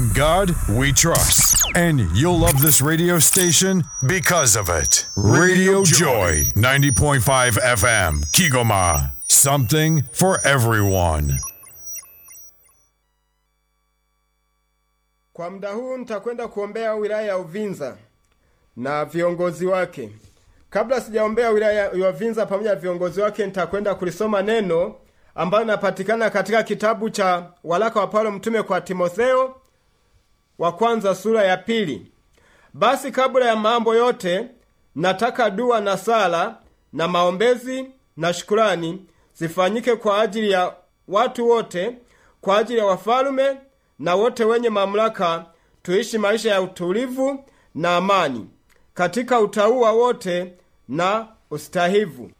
In God we trust. And you'll love this radio station because of it. Radio Joy, 90.5 FM, Kigoma. Something for everyone. Kwa muda huu nitakwenda kuombea wilaya ya Uvinza na viongozi wake. Kabla sijaombea wilaya ya Uvinza pamoja na viongozi wake, nitakwenda kulisoma neno ambalo linapatikana katika kitabu cha waraka wa Paulo mtume kwa Timotheo wa kwanza sura ya pili. Basi kabla ya mambo yote, nataka dua na sala na maombezi na shukurani zifanyike kwa ajili ya watu wote, kwa ajili ya wafalume na wote wenye mamlaka, tuishi maisha ya utulivu na amani katika utauwa wote na ustahivu.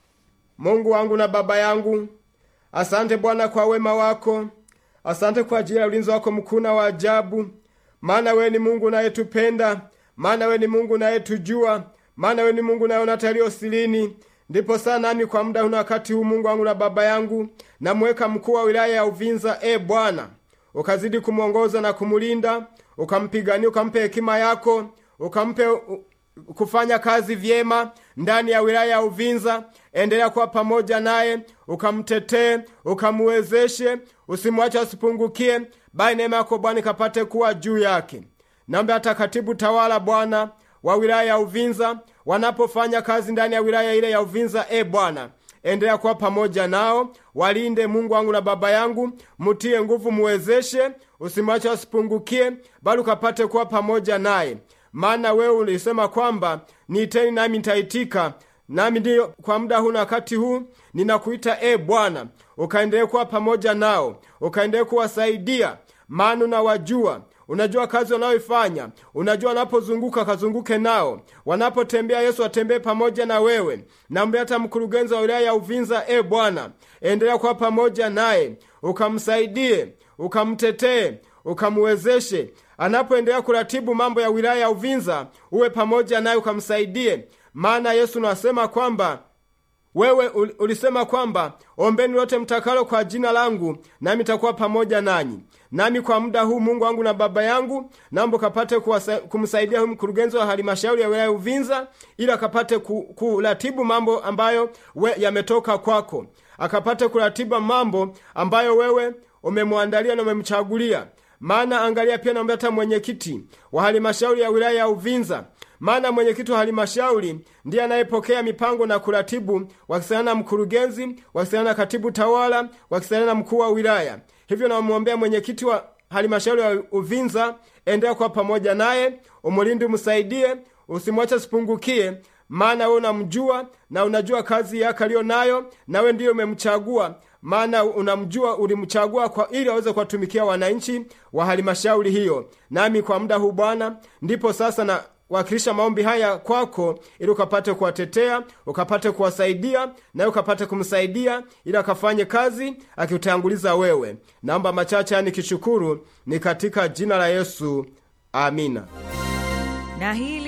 Mungu wangu na Baba yangu, asante Bwana kwa wema wako, asante kwa ajili ya ulinzi wako mkuu na wa ajabu, maana wewe ni Mungu unayetupenda, maana wewe ni Mungu unayetujua, maana wewe ni Mungu unayeona yaliyo silini. Ndipo sana nami kwa muda huna wakati huu, Mungu wangu na Baba yangu, namweka mkuu wa wilaya ya Uvinza, e Bwana, ukazidi kumwongoza na kumulinda, ukampigania, ukampe hekima yako, ukampe kufanya kazi vyema ndani ya wilaya ya Uvinza. Endelea kuwa pamoja naye, ukamtetee, ukamuwezeshe, usimwache asipungukie, bali neema yako Bwana ikapate kuwa juu yake. Naomba hata katibu tawala Bwana wa wilaya ya Uvinza wanapofanya kazi ndani ya wilaya ile ya Uvinza, e Bwana, endelea kuwa pamoja nao, walinde Mungu wangu na Baba yangu, mutie nguvu, muwezeshe, usimwache asipungukie, bali ukapate kuwa pamoja naye maana wewe ulisema kwamba niiteni nami nitaitika. Nami ndiyo kwa muda huu na wakati huu ninakuita e Bwana, ukaendelee kuwa pamoja nao, ukaendelee kuwasaidia, maana unawajua unajua kazi wanayoifanya, unajua wanapozunguka kazunguke nao, wanapotembea Yesu atembee pamoja na wewe. Naomba hata mkurugenzi wa wilaya ya Uvinza, e Bwana, endelea kuwa pamoja naye, ukamsaidie, ukamtetee, ukamwezeshe anapoendelea kuratibu mambo ya wilaya ya Uvinza, uwe pamoja naye ukamsaidie, maana Yesu nasema kwamba wewe ulisema kwamba ombeni lote mtakalo kwa jina langu, nami takuwa pamoja nanyi. Nami kwa muda huu, Mungu wangu na Baba yangu, naomba ukapate kumsaidia huyu mkurugenzi wa halmashauri ya wilaya ya Uvinza, ili akapate kuratibu mambo ambayo we yametoka kwako, akapate kuratibu mambo ambayo wewe umemwandalia na umemchagulia maana angalia pia, naomba hata mwenyekiti wa halmashauri ya wilaya ya Uvinza, maana mwenyekiti wa halmashauri ndiye anayepokea mipango na kuratibu, wakisaidiana na mkurugenzi, wakisaidiana na katibu tawala, wakisaidiana na mkuu wa wilaya. Hivyo namwombea mwenyekiti wa halmashauri ya Uvinza, endelea kuwa pamoja naye, umulinde, umsaidie, usimwache asipungukie, maana wewe unamjua na unajua kazi yake aliyo nayo, nawe ndiyo umemchagua maana unamjua, ulimchagua kwa ili aweze kuwatumikia wananchi wa halmashauri hiyo. Nami kwa muda huu Bwana, ndipo sasa na wakilisha maombi haya kwako, ili ukapate kuwatetea, ukapate kuwasaidia, naye ukapate kumsaidia ili akafanye kazi akiutanguliza wewe. Naomba machache nikishukuru, ni katika jina la Yesu, amina. Na hili